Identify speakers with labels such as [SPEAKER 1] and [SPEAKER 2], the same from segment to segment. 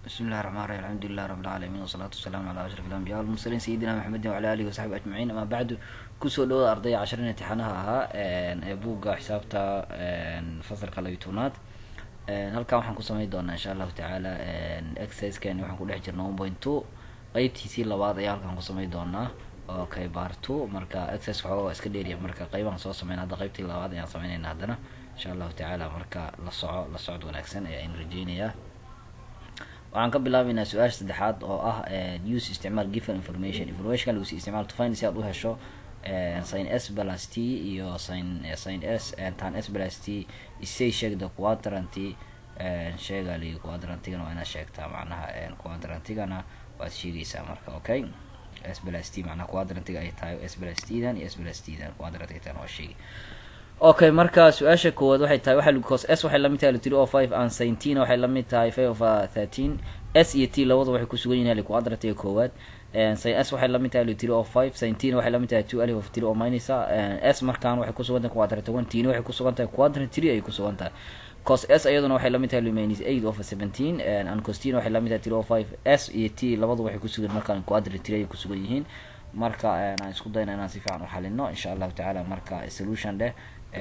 [SPEAKER 1] بسم الله الرحمن الرحيم الحمد لله رب العالمين والصلاة والسلام على أشرف الأنبياء والمرسلين سيدنا محمد وعلى آله وصحبه أجمعين أما بعد kusoo dhawada ardayda casharin imtixaanaha ahaa ee buugga xisaabta fasalka labitoonaad halkan waxaan ku samayn doonaa insha allahu tacaala exerciseskani waxaan ku dhex jirna one point two qeybtiisii labaad ayaa halkan ku samayn doonaa okay bar two marka exercise waxooga waa iska dheeriya marka qeybahan soo sameyn hadda qeybtii labaad ayaan sameynayna haddana insha allahu tacaala marka la soco la socod wanaagsan ayaan rajeynayaa waxaan ka bilaabeynaa su-aasha saddexaad oo ah use isticmaal given information informationka lagu sii isticmaal to find si aad u hesho sin s plus t iyo sin sin s tan s plus t isay sheegda quadranty sheega li quadrantigana waa inaad sheegtaa macnaha quadrantigana waad sheegaysaa marka okay s plus t macnaha quadrantiga ay tahay s plus t dan iyo s plus t dan quadrantiga tan waa sheegi okay marka su-aasha koowaad waxay tahay waxa cos s waxay lamid tahay three o five and sintina waxay lamid tahay five of thirteen s iyo t labada waxay kusugan yihin quadrantiga koowaad sin s waxay lamid tahay three o five sintina waxay lamid tahay two alif of three o minus s markaan waxay kusugan tahay quadrant one tina waxay kusugan tahay quadrant three ayay kusugan tahay cos s iyaduna waxay lamid tahay minus eight of seventeen and costina waxay lamid tahay three o five s iyo t labadu waxay kusugan markaan quadrant three ayay kusugan yihiin marka aan isku dayna inaan si fiican u xalino insha allahu tacaala marka solution dheh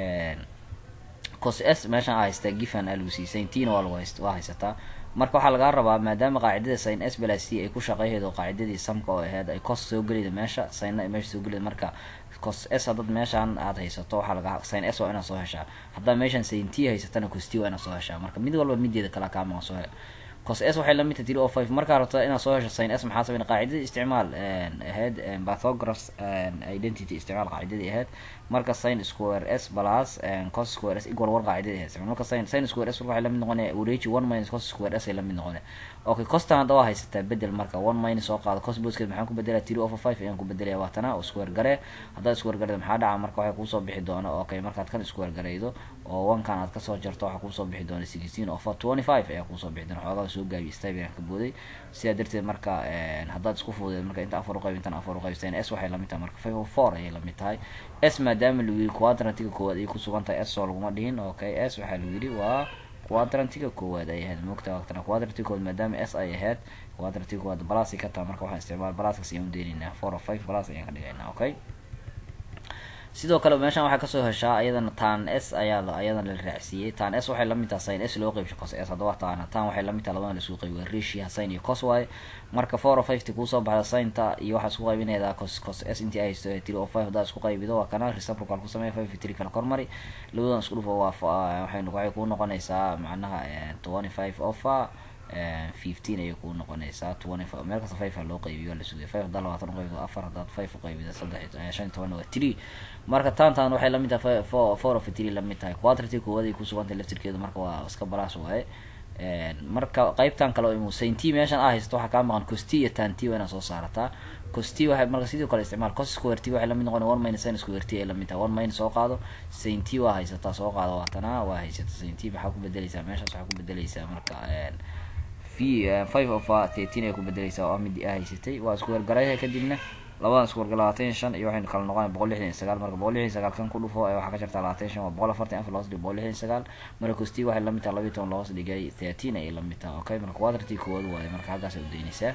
[SPEAKER 1] cos s meeshaan a haystaa gifan alagu siiyey saintina waa lagu hayst waa haysataa marka waxaa lagaa rabaa maadaama qaacidada sin s blas t ay ku shaqeyhaydo qaacidadii samka oo aheyd ay cos soo gelayda meesha sinna ay meesha soo gelayda marka cos s hadad meeshaan aad haysato waxaa laga sin s waa inaad soo heshaa haddaa meeshaan saint haysatana cos t waa inaad soo heshaa marka mid walba mideeda kala kaama soo he cos s waxay lamid tahay three o five markaa rabta inaad soo hesho sin s maxaa sameyn qaacidadii isticmaal aheyd bathographs identity isticmaal qaacidadii aheyd marka sin square s plus cos square s equal one qaacidadii aheyd marka sin sin square s waxay lamid noqonaya wareeji one minus cos square s ay lamid noqonaya okay costan hadda waa haysataa bedel marka one minus soo qaado cos boskeed maxaan ku bedelaya three over five ayaan ku bedelaya waatana oo square gare haddaad square gareydo maxaa dhaca marka waxay kuusoo bixi doona okay markaad kan square gareydo oo one-kan aad kasoo jarto waxaa kuusoo bixi doona sixteen over twenty five ayaa kuusoo bixi doona xoogaa soo gaabiy stib ayaan ka booday sidaa darteed marka haddaad isku fuudeed marka inta afar uqayb intan afar uqayb sin s waxay lamid tahay marka five over four ayay lamid tahay s maadaama lagu yidhi quadrantiga koowaad ay kusugan tahay s oo laguma dhihin okay s waxaa lagu yidhi waa quadrantiga koowaad ay ahayd moogta waqtana quadrantiga koowaad maadaama s ay ahayd quadrantiga koowaad balas ka taha marka waxaan isticmaal balaskas ayaan udeyneynaa four of five balas ayaan ka dhigaynaa okay sidoo kale meeshaan waxaa kasoo heshaa ayadana tan s ayaa ayadana la raacsiiyey tan s waxay lamid tahay sin s loo qeybsho cos s haddaba taana tan waxay lamid tahay labadana lasuu qeybiy waa ratio sin iyo cos waaye marka four o five ti kuusoo baxda sinta iyo waxaa isku qaybinaydaa cos cos s intii ay haysto three o five haddaad isku qaybido waa kana reciprocal ku sameeya five three kala kormari labadan isku dhufo waa waxay waxay kuu noqonaysaa macnaha twenty five ofa fifteen ayay kuu noqonaysaa twenty five meel kasta five loo qaybiyo waa la sugaya five haddaad labaatan uqaybido afar haddaad five uqaybida saddex shan iyo tobanna waa three marka taantan waxay lamid tahay four four of three lamid tahay quadraty koowaad ay kusugantahay laftirkeedu marka waa iska balaas waaye marka qeybtan kale oo saint meeshan a haysato waxaa kaa maqan cost iyo tanti waa inaad soo saarataa cost waxay marka sidoo kale isticmaal cos square t waxay lamid noqona one minus sin square t ay lamid tahay one minus soo qaado saint waa haysataa soo qaado waatana waa haysata saint maxaa ku bedeleysaa meeshaas waxaa ku bedeleysaa marka five of thirteen ay ku bedeleysaa oo mid a haysatay waa isku wargaraya kadibna labadan isku warga labaatan iyo shan iyo waxaynu kala noqonaya boqol lixdan iyo sagaal marka boqol lixdan iyo sagaal kan ku dhufo waxaa ka jartaa labaatan iyo shan waa boqol afartan afar loos dhig boqol lixdan iyo sagaal marka costi waxay lamid tahay labiyi toban loos dhigay thirteen ayay lamid tahay okay marka quadraty koowaad waaye marka halkaas u daynaysaa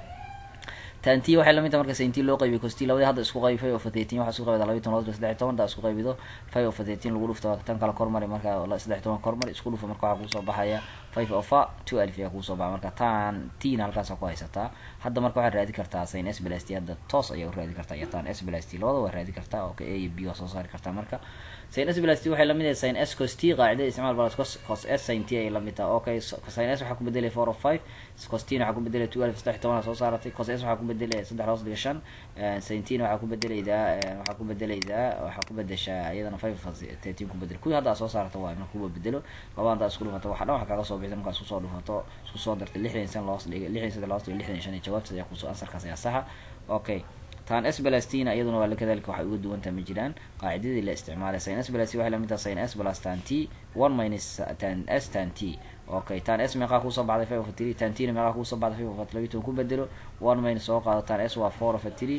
[SPEAKER 1] tanti waxay lamid tahay marka sainti loo qaybiyo costi labadii hadda isku qaybi five of thirteen waxaa isku qaybida labiyi toban loos dhig saddex toban haddaa isku qaybido five of thirteen lagu dhufto tan kala kormari marka saddex toban kormari isku dhufo marka waxaa kuusoo baxaya five ofa two alif ayaa kuusoo baxa marka tan tina halkaasa ku haysataa hadda marka waxaad raadi kartaa sin s blas t hadda toos ayaa u raadi kartaa iyo tan s blas t labada waa raadi kartaa okay a iyo b waa soo saari kartaa marka sin s blas t waxay lamid tahay sin s cos t qaacidada isticmaal balas cos cos s sin t ayay lamid tahay okay sin s waxaa ku bedelaya four of five cos tina waxaa ku bedelaya two alif saddex toban soo saaratay cos s waxaa ku bedelaya saddex loos dhiga shan sin tina waxaa ku bedelaydaa waxaa ku bedelaydaa waxaa ku bedeshaa iyadana five of thirteen ku bedel kuwii hadda soo saarata waayo marka kuwa bedelo labada haddaa isku dhufata waxa dhan waxa kaaga soo bixda markaa isku soo dhufato isku soo dartay lixdan san loos dhiga lixdan saddex loos dhiga lixdan shan iyo jawaabtaas ayaa kusoo ansarkaas ayaa saxa okay tan s blastina iyaduna waa kadalika waxay uga duwantaha ma jiraan qaacidadii la isticmaalay sin s blas waxay lamid tahay sin s plus tan t one minus tan s tan t okay tan s meeqaa kuusoo baxday five of three tan tina meeqaa kuusoo baxday five of labiyi toban ku bedelo one minus soo qaado tan s waa four of three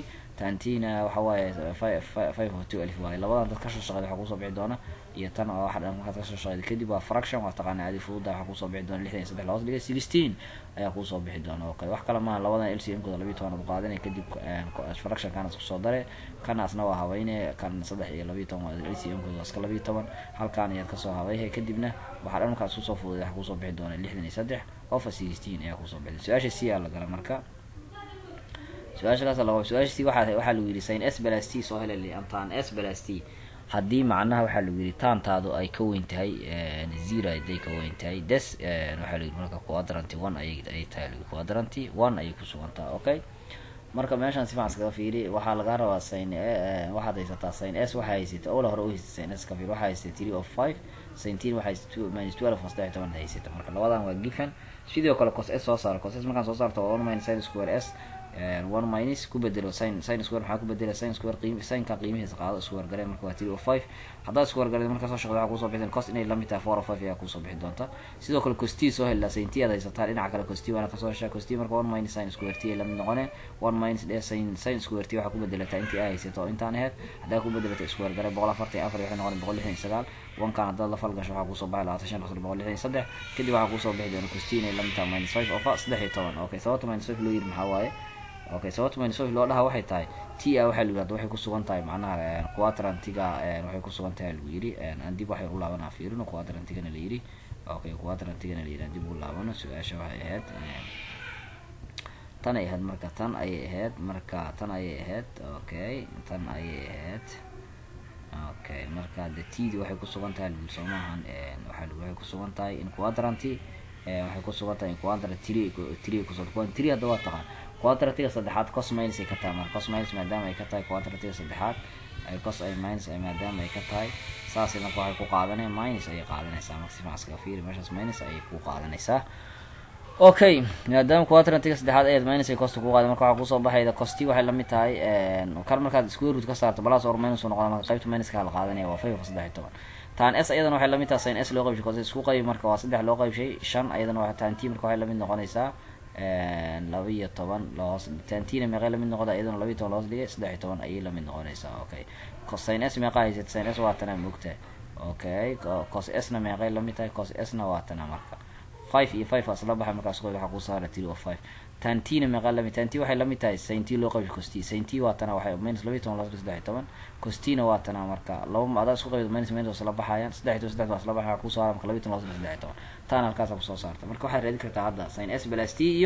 [SPEAKER 1] tantina waxa waaye five of two alif waaye labadan dad kasoo shaqeyd waxaa kusoo bixi doona iyo tan oo waxa dhan markaad kasoo shaqeyd kadib waa fraction waa taqaana adi fududa waxaa kusoo bixi doona lixdan iyo saddex labaas dhigay sixteen ayaa kusoo bixi doona okay wax kale maaha labadan l c m kooda labiyo toban ad qaadanay kadib fraction kana isku soo dare kanaasna waa habayne kan saddex iyo labiyo toban waa l c m kooda waa iska labiyo toban halkaan ayaad kasoo habayhe kadibna waxaa dhan markaad isku soo fududay waxaa kusoo bixi doona lixdan iyo saddex ofa sixteen ayaa kusoo bixi su-aasha c aa la gala marka su-aasha kaas laba su-aasha c waxaa waxaa lagu yidhi sin s balas t soo helay amtaan s balas t haddii macnaha waxaa lagu yidhi taantaadu ay ka weyn tahay zero haday ka weyn tahay des waxaa lagu yidhi marka quadranty one ay ay tahay lagu quadranty one ayay ku sugantaa okay marka meeshaan si fiican iskaga fiiri waxaa lagaa rabaa sin waxaad haysataa sin s waxaa haysata ola hore u haysata sin s ka fiir waxaa haysata three of five sinteen waxaa haysata minus twelve oo saddex toban haysata marka labadan waa given sidoo kale cos s soo saaro cos s markaan soo saarto waa one minus sin square s one minus ku bedelo sin sin square maxaa ku bedela sin square qiim sinka qiimihiisa qaado square garee marka waa three o five haddaad square garee markaa soo shaqdo waxaa kusoo bixi cos inay lamid tahay four o five ayaa kusoo bixi doonta sidoo kale costi soo helaa sinti aad haysataa dhinaca kale costi waana kasoo heshaa costi marka one minus sin square t ay lamid noqoneen one minus dhe sin sin square t waxaa ku bedelataa intii aa haysato oo intaan aheyd haddaa ku bedelata square garee boqol afartan iyo afar waxay noqoneen boqol lixdan iyo sagaal wankan haddaad la falgasho waxaa kusoo baxay labaatan shan qasr boqol lixdan iyo saddex kadib waxaa kusoo bixi doona costi inay lamid tahay minus five ofa saddex iyo toban okay sababta minus five loo yiri maxaa waaye okay sababta minus five loo dhaha waxay tahay t a waxaa lagu yihahda waxay kusugan tahay macnaha quadrantiga waxay kusugan tahay lagu yiri aan dib waxay u laabanaa fiirino quadrantigana la yiri okay quadrantigana la yiri aan dib u laabano su-aasha waxay ahayd tan ay ahayd marka tan ayay ahayd marka tan ayay ahayd okay tan ayay ahayd okay marka de td waxay kusugan tahay lagu soo maahan waxaa lagu waxay kusugan tahay in quadranty waxay kusugan tahay in quadrant three three kusugan three hadda waa taqaan quadratiga saddexaad cos minus ay ka tahay marka cos minus maadaama ay ka tahay quadratiga saddexaad ay cos ay minus ay maadaama ay ka tahay saasay marka waxay ku qaadanaya minus ayay qaadanaysaa marka si fiican fiiri meeshaas minus ayay ku qaadanaysaa okay maadaama quadrantiga saddexaad ayaad minus ay costa ku qaaday marka waxaa kusoo baxayda costi waxay lamid tahay kar markaad square root ka saarto balas or minus u noqda marka qaybta minuska la qaadanaya waa five saddex iyo toban taan s ayadana waxay lamid tahay sin s loo qaybshay cos isku qayb marka waa saddex loo qaybshay shan ayadana waa taan t marka waxay lamid noqonaysaa laba iyo toban lahoos tantina meeqay lamid noqda iyadana laba iyo toban lahoos dhigay saddex iyo toban ayay lamid noqonaysaa okay sin s meeqa haysata sin s waa tana mogtahay okay cos s na meeqay lamid tahay cos s na waa tana marka five iyo five asla baxay markaas qoy waxaa kusaara three o five tantina meeqa lamid tanti waxay lamid tahay sainti loo qaybshay costi sainti waa tana waxay minus laba iyo toban lahoos dhigay saddex iyo toban costina waa tana marka laba adaa isku qaybid minus minus isla baxayaan saddex iyo toban saddex waa isla baxaya ku saara marka laba iyo toban lahoos dhigay saddex iyo toban tan halkaasa kusoo saarta marka waxaad raadi kartaa hadda sin s balas t iyo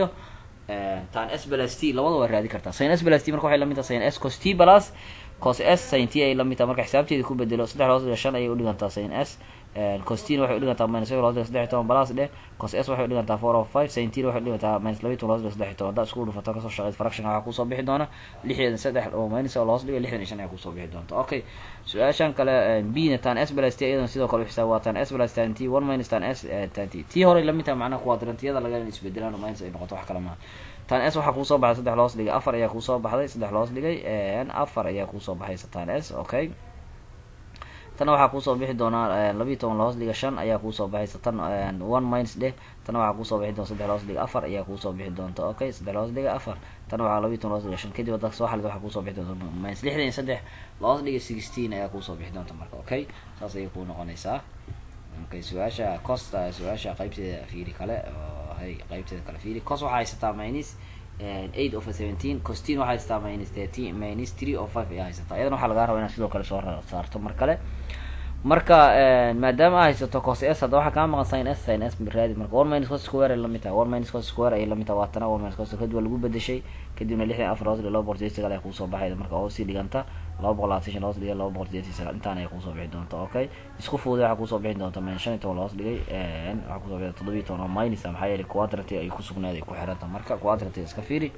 [SPEAKER 1] tan s balas t labada waa raadi kartaa sin s balas t marka waxay lamid tahay sin s cos t balas cos s sin t ay lamid tahay marka xisaabteeda ku bedelo saddex lahoos dhiga shan ayay udhigantaa sin s costin waxay udhigantaa minus five lahoos dhiga saddex iyo toban balas dheh cos s waxay udhigantaa four of five sin t waxay udhigantaa minus laba iyo toban lahoos dhiga saddex iyo toban haddaa isku dhufato kasoo shaqeyd fraction waxaa kusoo bixi doona lixdan saddex oo minus oo lahoos dhiga lixdan iyo shan ayaa kusoo bixi doonta okay su-aashan kale b na tan s balas t iyadana sidoo kale xisaab waa tan s balas tan t one minus tan s tan t t horey lamid tahay macnaha quadrantiyada laga isbedelaan oo minus ay noqoto wax kale maaha tan s waxaa kuusoo baxday saddex loos dhigay afar ayaa kuusoo baxday saddex loos dhigay afar ayaa kuusoo baxaysa tan s okay tana waxaa kuusoo bixi doonaa labiiyo toban lahoos dhiga shan ayaa kuusoo baxaysa tan one minus dheh tana waxaa kuusoo bixi doona saddex lahoos dhiga afar ayaa kuusoo bixi doonta okay saddex lahoos dhiga afar tana waxaa labiiyo toban lahoos dhiga shan kadib hadda soo xalid waxaa kuusoo bixi doonta minus lixdan iyo saddex lahoos dhiga sixteen ayaa kuusoo bixi doonta marka okay saas ayay kuu noqonaysaa okay su-aasha costa su-aasha qaybteeda fiiri kale oo hay qaybteeda kale fiiri cos waxaa haysataa minus eight of seventeen costin waxaa haysataa minus thirteen minus three of five ayaa haysataa iyadana waxaa lagaa rabaa inaad sidoo kale soo saarto mar kale marka maadaama aa haysato cos s hadda waxaa kaa maqan sin s sin s raadi marka one minus cos square ay lamid tahay one minus cos square ayay lamid tahay waa tana one minus cos kadib waa lagu bedeshay kadibna lixdan afar hoos dhiga laba boqol sideed sagaal ayaa kuusoo baxayda marka oo sii dhiganta laba boqol labaatan shan hoos dhigay laba boqol sideed sagaal intaan ayay kuusoo bixi doonta okay isku fuuday waxaa kuusoo bixi doonta min shan iyo toban hoos dhigay waxaa kusoo bixi toddobiyo toban oo minus maxaa yeelay quadranty ay ku sugnaaday ku xiranta marka quadranty iska fiiri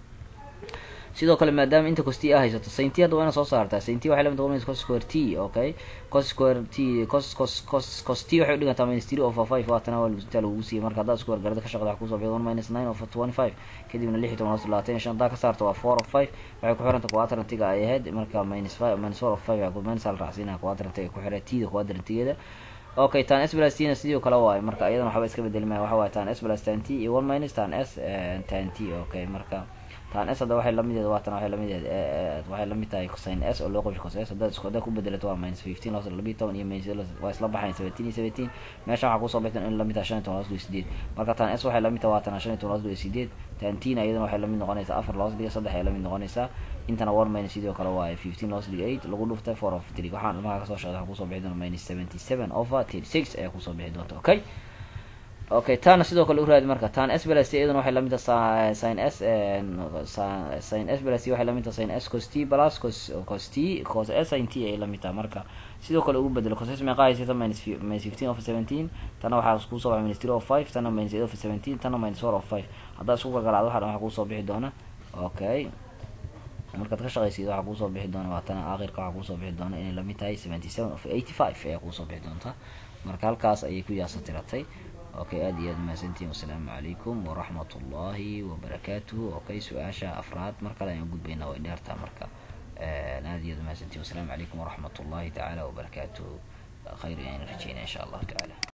[SPEAKER 1] sidoo kale maadaama inta costi a haysato sainti hadda waa ina soo saartaa sainti waxay lamid minus cos square t okay cos square t cos cos cos cos t waxay udhigantaa minus three of five waa tana waa inta lagu siiyay marka haddaa square garada ka shaqda waxa kusoo bixi one minus nine of twenty five kadibna lix iyo toban hoos labaatan iyo shan haddaa ka saarto waa four of five waxay ku xiranta quadrantiga ay ahayd marka minus five minus four of five minus al raacsiinaa quadrantiga ay ku xiray t da quadrantigeeda okay tan s plus tina sidoo kale waayo marka iyadana waxba iska bedeli maya waxa waaye tan s plus tan t iyo one minus tan s tan t okay marka tan s hadda waxay lamideed waa tan waxay lamideed waxay lamid tahay sin s oo loo qabsho cos s haddaad isku haddaad ku bedelato waa minus fifteen loos labiyi toban iyo minus waa isla baxayn seventeen iyo seventeen meesha waxaa kusoo bixtan in lamid tahay shan iyo toban loos dhigo sideed marka tan s waxay lamid tahay waa tan shan iyo toban loos dhigo sideed tan tina iyadana waxay lamid noqonaysaa afar loos dhiga saddex ay lamid noqonaysaa intana one minus sidoo kale waaye fifteen loos dhiga eight lagu dhuftay four of three waxaan ilmaha kasoo shaqday waxaa kusoo bixi doona minus seventy seven over thirty six ayaa kusoo bixi doonta okay okay taana sidoo kale uraadi marka tan s blas iyaduna waxay lamid tahay sin s sin s blas waxay lamid tahay sin s cos t plus cos cos t cos s sin t ay lamid tahay marka sidoo kale ugu bedelo cos s meeqa haysata minus minus fifteen of seventeen tana waxaa kusoo baxay minus three of five tana minus eight of seventeen tana minus four of five haddaa isku gargaraacdo waxa dhan waxaa kusoo bixi doona okay markaad ka shaqaysid waxaa kuusoo bixi doona waa tana aakhirka waxaa kuusoo bixi doona inay lamid tahay seventy seven of eighty five ayaa kuusoo bixi doonta marka halkaas ayay ku yaasa tiratay okay aada iyo aad mahadsantihin wasalaamu calaykum waraxmat ullahi wabarakaatuhu okay su-aasha afraad mar kale ayaan gudbaynaa way dheertaa marka aada iyo aad mahadsantihin wasalaamu calaykum waraxmat ullahi tacaala wabarakaatuhu khayr ayaan rajeynaa insha allahu tacaala